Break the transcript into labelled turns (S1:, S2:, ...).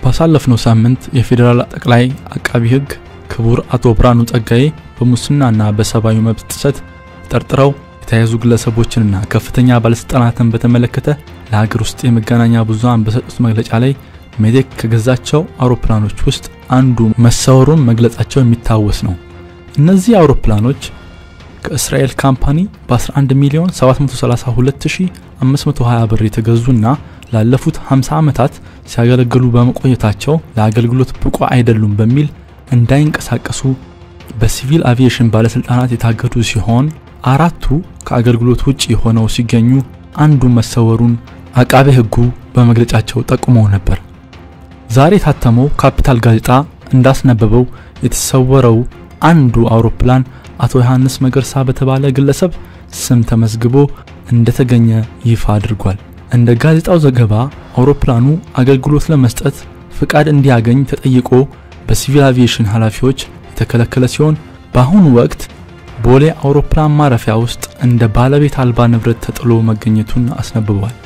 S1: ባሳለፍነው ሳምንት የፌዴራል ጠቅላይ አቃቢ ሕግ ክቡር አቶ ብርሃኑ ጸጋዬ በሙስናና በሰብአዊ መብት ጥሰት ተጠርጥረው የተያዙ ግለሰቦችንና ከፍተኛ ባለስልጣናትን በተመለከተ ለሀገር ውስጥ የመገናኛ ብዙሃን በሰጡት መግለጫ ላይ ሜቴክ ከገዛቸው አውሮፕላኖች ውስጥ አንዱ መሰወሩን መግለጻቸው የሚታወስ ነው። እነዚህ አውሮፕላኖች ከእስራኤል ካምፓኒ በ11 ሚሊዮን 732520 ብር የተገዙና ላለፉት 50 ዓመታት ሲያገለግሉ በመቆየታቸው ለአገልግሎት ብቁ አይደሉም በሚል እንዳይንቀሳቀሱ በሲቪል አቪዬሽን ባለስልጣናት የታገዱ ሲሆን አራቱ ከአገልግሎት ውጭ ሆነው ሲገኙ አንዱ መሰወሩን አቃቤ ሕጉ በመግለጫቸው ጠቁመው ነበር። ዛሬ የታተመው ካፒታል ጋዜጣ እንዳስነበበው የተሰወረው አንዱ አውሮፕላን አቶ ዮሐንስ መገርሳ በተባለ ግለሰብ ስም ተመዝግቦ እንደተገኘ ይፋ አድርጓል። እንደ ጋዜጣው ዘገባ አውሮፕላኑ አገልግሎት ለመስጠት ፍቃድ እንዲያገኝ ተጠይቆ በሲቪል አቪዬሽን ኃላፊዎች የተከለከለ ሲሆን በአሁኑ ወቅት ቦሌ አውሮፕላን ማረፊያ ውስጥ እንደ ባለቤት አልባ ንብረት ተጥሎ መገኘቱን አስነብቧል።